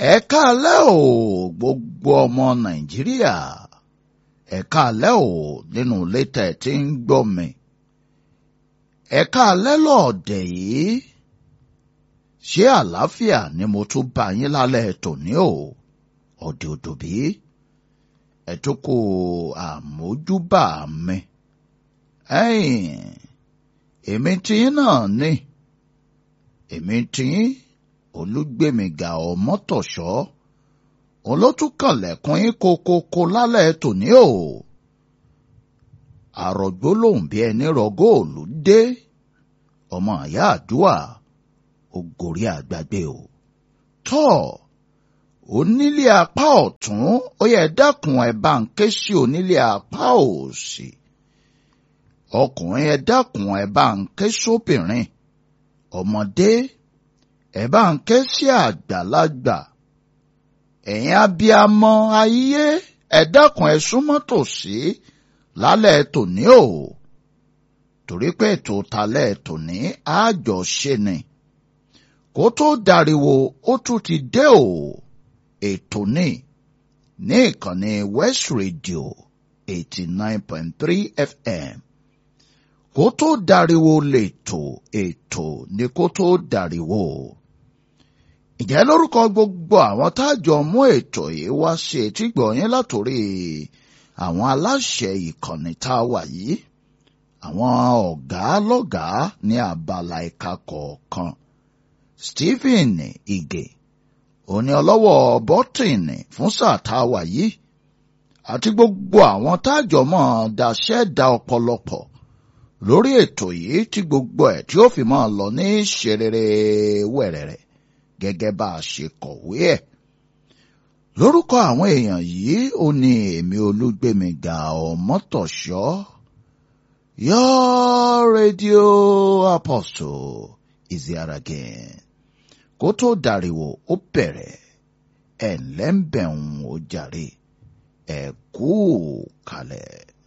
ẹ káalẹ́ o gbogbo ọmọ nàìjíríà ẹ káalẹ́ o nínú ilé tẹ̀ tí ń gbọ́ mi ẹ káalẹ́ lọ́ọ̀dẹ̀ yìí ṣé àlàáfíà ni mo tún bá yín lálẹ́ tòní o ọ̀dẹ̀ òdòbí ẹ tún kó àmójúbà mi ẹ̀yìn èmi tí náà ní èmi tí olúgbèmíga ọmọtọ̀ṣọ́ òun ló tún kànlẹ̀kùn yín kokoko lálẹ́ tòní o àrògbó lòun bí ẹni rọ góòlù dé ọmọ àyá àdúà ògòrí àgbàgbé o tọ́ onílé apá ọ̀tún ó yẹ dákun ẹ bá ń ké sí onílé apá òsì ọkùnrin ẹ dákun ẹ bá ń ké sóbìnrin ọmọdé ẹ bá ń ké sí àgbàlagbà ẹ̀yin abiyamọ ayé ẹ dákun ẹ súnmọ́ tòsí lálẹ́ tòní o torí pé ètò talẹ́ tòní àjọṣe ni kó tó dariwo ó tún ti dé o ètò ní ní ìkànnì West Radio eighty nine point three FM kó tó dariwo lètò ètò ní kó tó dariwo ìjẹ́ lórúkọ gbogbo àwọn tájọ mú ètò yìí wá sí etí gbọ̀nyìn látòrí àwọn aláṣẹ ìkànnì tá a wà yìí àwọn ọ̀gá lọ́gàá ní abala ẹ̀ka kọ̀ọ̀kan Stephen Ige òní ọlọ́wọ́ bọ́tìnì fún sáà tá a wà yìí àti gbogbo àwọn tájọ mọ́ daṣẹ́ da ọ̀pọ̀lọpọ̀ lórí ètò yìí tí gbogbo ẹ̀ tí ó fi máa lọ ní ṣerere wẹ̀rẹ̀rẹ̀ gẹ́gẹ́ bá a ṣe kọ̀wé ẹ̀. lórúkọ àwọn èèyàn yìí ó ní èmi olúgbèmíga ọmọtọ̀ṣọ́ your radio apostle is here again kó tó dàríwò ó bẹ̀rẹ̀ ẹ̀ ńlẹ́ ń bẹ̀ ń ó jàre ẹ̀ kú kalẹ̀.